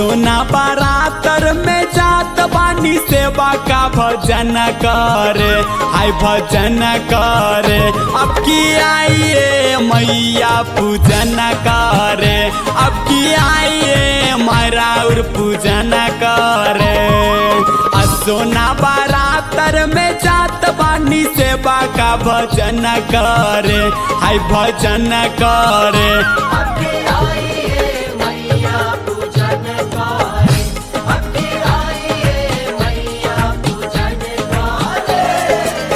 सोना बारातर में जात बानी सेवा का भजन करे हाय भजन करे अब की आइए मैया पूजन करे अब की आइए मराउर पूजन करे आ सोना बारातर में जात बानी सेवा का भजन करे हाय भजन करे अबके आइए मैया पूजन करे अबके आइए मैया पूजन करे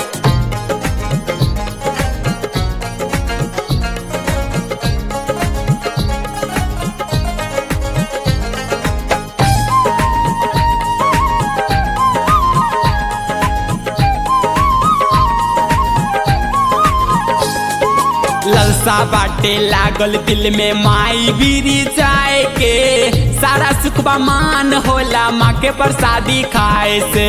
ललसा बाटे लागल दिल में माई बीरी जाए के सारा सुखबा मान होला माँ के प्रसादी खाए से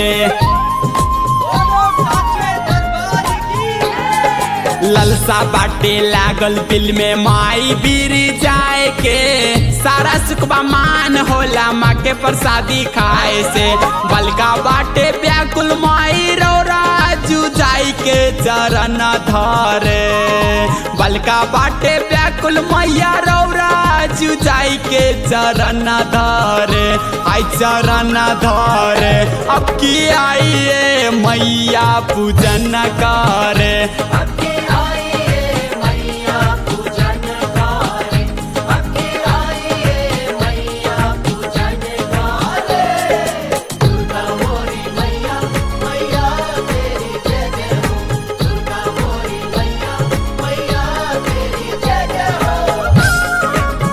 ललसा बाटे लागल दिल में माई बीरी जाए के सारा सुखबा मान होला माँ के प्रसादी खाए से बलका बाटे व्याकुल माई राजू जाई के चरण धरे बलका बाटे व्याकुल मैया राजू जाई के चरण धरे आई चरण धरे अब की आइए मैया पूजन करे अबके आइए मैया पूजन करे अबके आइए मैया पूजन करे दुर्गा मोरी मैया मैया तेरी जय जय हो दुर्गा मोरी मैया मैया तेरी जय जय हो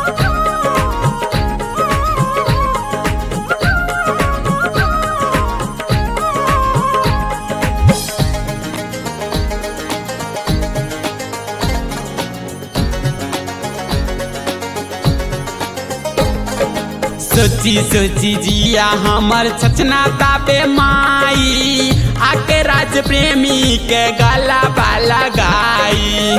सोची सोची जिया हमर छचना ताबे माई आके राज प्रेमी के गला बाला गाई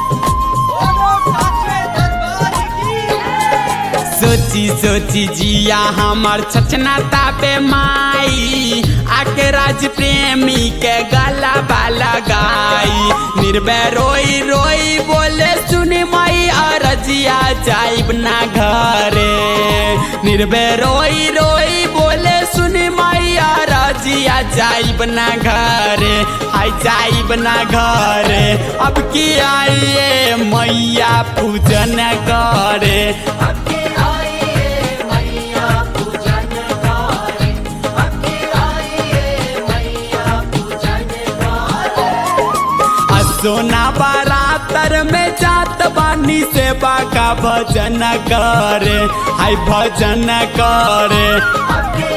सोची सोची जिया हमर छचना ताबे माई आके राज प्रेमी के गला बाला गाई निर्भय रोई रोई बोले सुनी माई अरजिया जाइब ना घरे निर्भय रोई रोई बोले सुनी माई अरजिया जाइब ना घरे आई जाइब ना घरे अब की आइए मैया पूजन करे अबके आइए मैया पूजन करे अबके आइए मैया पूजन करे आ सोना बारातर में जात बानी सेवा का भजन करे हाय भजन करे अबके